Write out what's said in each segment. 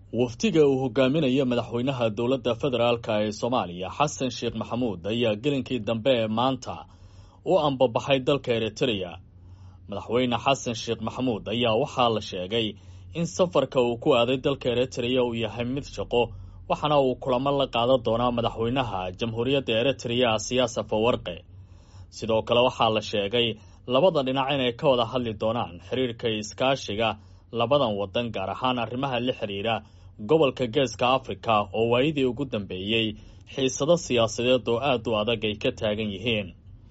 wafdiga uu hogaaminayo madaxweynaha dowladda federaalka ee soomaaliya xasan sheekh maxamuud ayaa gelinkii dambe ee maanta u ambabaxay dalka eritreya madaxweyne xasan sheekh maxamuud ayaa waxaa la sheegay in safarka uu ku aaday dalka eritreya uu yahay mid shaqo waxaana uu kulamo la qaadan doonaa madaxweynaha jamhuuriyadda eritreya siyaasa fawarqe sidoo kale waxaa la sheegay labada dhinac inay ka wada hadli doonaan xiriirka iskaashiga labadan waddan gaar ahaan arrimaha la xiriira gobolka geeska afrika oo waayadii ugu dambeeyey xiisado siyaasadeed oo aad u adag ay ka taagan yihiin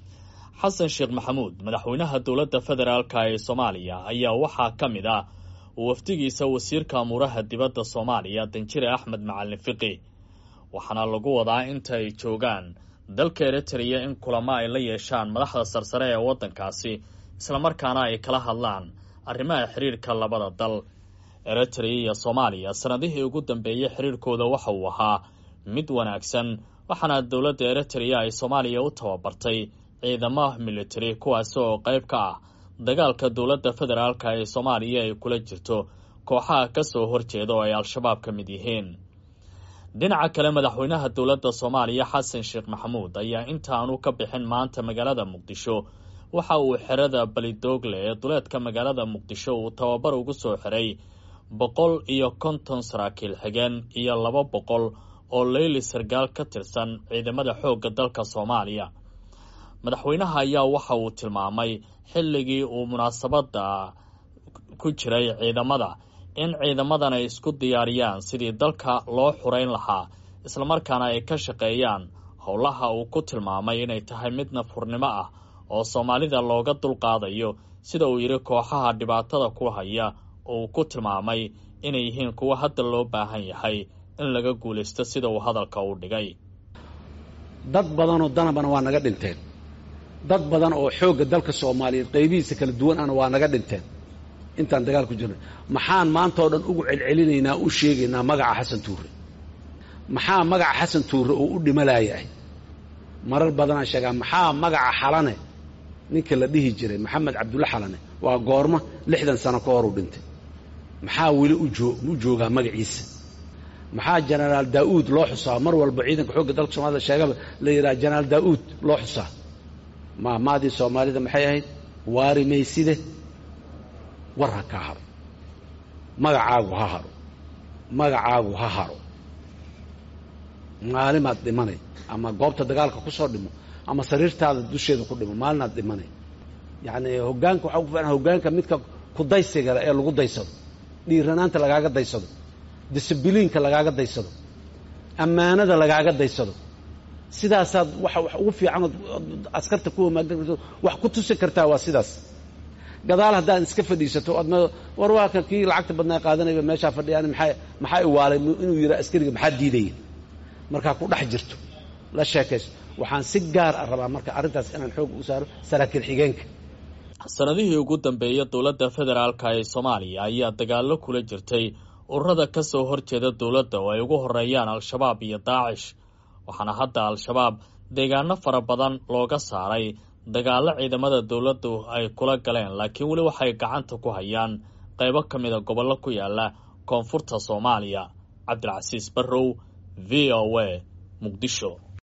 xasan sheekh maxamuud madaxweynaha dowladda federaalka ee soomaaliya ayaa waxaa ka mid ah wafdigiisa wasiirka amuuraha dibadda soomaaliya danjire axmed macalin fiqi waxaana lagu wadaa inta ay joogaan dalka eritreya in kulamo ay la yeeshaan madaxda sarsare ee waddankaasi islamarkaana ay kala hadlaan arrimaha xiriirka labada dal eritreya iyo soomaaliya sanadihii ugu dambeeyey xiriirkooda waxa uu ahaa mid wanaagsan waxaana dowladda eritreya ay soomaaliya u tababartay ciidamo militari kuwaasi oo qayb ka ah dagaalka dowladda federaalka ee soomaaliya ay kula jirto kooxaha ka soo horjeeda oo ay al-shabaab ka mid yihiin dhinaca kale madaxweynaha dowladda soomaaliya xasan sheekh maxamuud ayaa intaanu ka bixin maanta magaalada muqdisho waxa uu xerada balidoogle ee duleedka magaalada muqdisho uu tababar ugu soo xiray boqol iyo konton saraakiil xigeen iyo laba boqol oo leyli sargaal ka tirsan ciidamada xoogga dalka soomaaliya madaxweynaha ayaa waxa uu tilmaamay xilligii uu munaasabadda ku jiray ciidamada in ciidamadan ay isku diyaariyaan sidii dalka loo xurayn lahaa islamarkaana ay ka shaqeeyaan howlaha uu ku tilmaamay inay tahay mid nafhurnimo ah oo soomaalida looga dulqaadayo sida uu yidhi kooxaha dhibaatada ku haya oo uu ku tilmaamay inay yihiin kuwo hadda loo baahan yahay in laga guulaysto sida uu hadalka u dhigay dad badanoo danabana waa naga dhinteen dad badan oo xoogga dalka soomaaliyeed qaybihiisa kala duwan ana waa naga dhinteen intaan dagaal ku jirnay maxaan maanta oo dhan ugu celcelinaynaa u sheegaynaa magaca xasan tuure maxaa magaca xasan tuure oo u dhimalayahay marar badanaa sheegaa maxaa magaca xalane ninka la dhihi jiray maxamed cabdulle xalane waa goormo lixdan sano ka hor u dhintay maxaa weli u joogaa magaciisa maxaa jenaraal daa'uud loo xusaa mar walba ciidanka xoogga dalka soomaalida sheegaba la yidhaha jenaraal daa'uud loo xusaa maamaadii soomaalida maxay ahayd waari mayside war ha kaa haro magacaagu ha haro magacaagu ha haro maalimaad dhimanay ama goobta dagaalka ku soo dhimo ama sariirtaada dusheeda ku dhimo maalinaad dhimanay yacni hoggaanka waxaa ku filan hoggaanka midka kudaysigale ee lagu daysado dhiiranaanta lagaaga daysado disibiliinka lagaaga daysado ammaanada lagaaga daysado sidaasaad waxa wax ugu fiicanood askarta ku homaagdan wax ku tusi kartaa waa sidaas gadaal haddaad iska fadhiisato oad war waa kan kii lacagta badnaa qaadanayba meeshaa fadhiyaan maxaa maxaa iwaalay inuu yidhaa askariga maxaa diidaya markaa ku dhex jirto la sheekayso waxaan si gaar ah rabaa marka arrintaas inaan xoog u saaro saraakiil xigeenka sanadihii ugu dambeeya dowladda federaalka ee soomaaliya ayaa dagaallo kula jirtay ururada ka soo horjeeda dowladda oo ay ugu horeeyaan al-shabaab iyo daacish waxaana hadda al-shabaab deegaano fara badan looga saaray dagaallo ciidamada dowladdu ay kula galeen laakiin weli waxay gacanta ku hayaan qaybo ka mida gobollo ku yaala koonfurta soomaaliya cabdilcasiis barrow v o a muqdisho